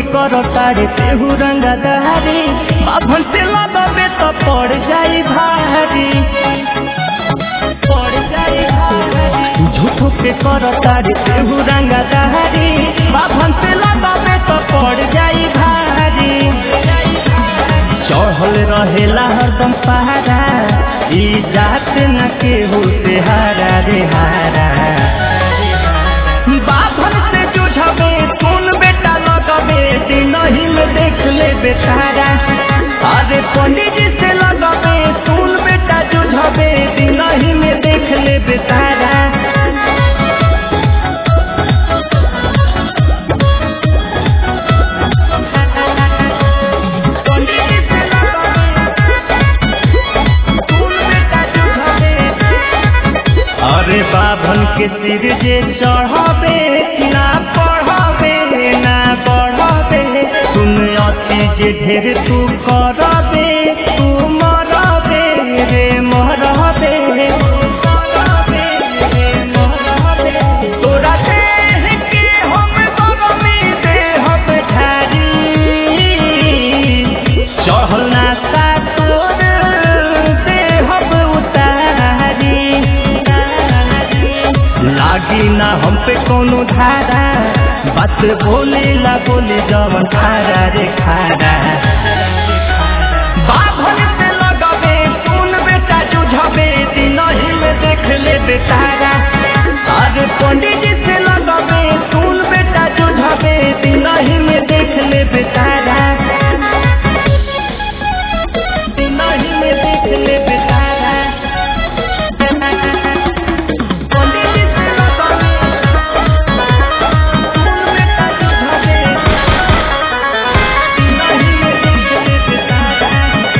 कर तारे तेहू रंगा दहारी बाभन से लगबे तो पड़ जाई भारी पड़ जाई भारी झूठो के कर तारे तेहू रंगा दहारी बाभन से लगबे तो पड़ जाई भारी चढ़ल रहेला हरदम पहाड़ा ई जात न केहू से हारा रे हारा बाभन से जुझबे सुन बेटा लगबे दिनही में देख ले बेचारा अरे पंडित जी से लगबे सुन बेटा जुझबे दिनही में देख ले बेचारा पंडित जी से अरे बाभन के सिर जे चढ़ाबे ना पढ़ाबे ना बढ़ाबे सुन अति जे ढेर तू करबे तू मरबे रे मरबे तोरा देह के हम गरमी देहब ढारी चढ़ल ना सा तोर देहब उतारी लागी ना हम पे कोनो धारा बात बोले ला बोले जवन खारा रे खारा बाभन से लगबे सुन बेटा जुझबे दिनही में देख ले बेचारा अरे पंडित जी से लगबे सुन बेटा जुझबे दिनही में देख ले बेचारा दिनही में देख ले बेचारा पंडित जी से लगबे सुन बेटा जुझबे दिनही में देख ले बेचारा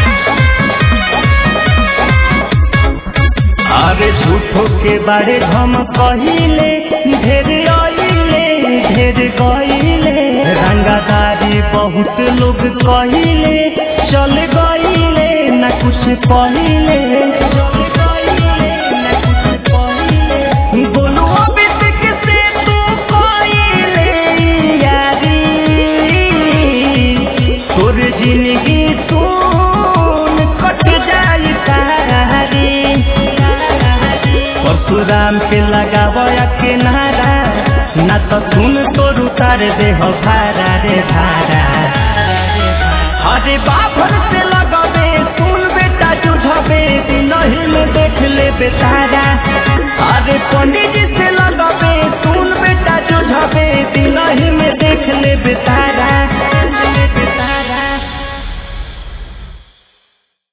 अरे झूठो के बारे हम कहिले ढेर आइले ढेर गइले रंगादारी बहुत लोग कहिले चल गइले न कुछ पहिले चल गइले न कुछ पहिले बोलो अभिषेक से तू कइले यारी तोर जिंदगी सुन कट जाई सारी परशुराम के लगावया के नारा ना तो सुन तोर उतार दे हो भारा रे भारा अरे बाभर से लगबे सुन बेटा जुझबे दिनही में देख ले बेचारा अरे पंडित जी से लगबे सुन बेटा जुझबे दिनही में देख ले बेचारा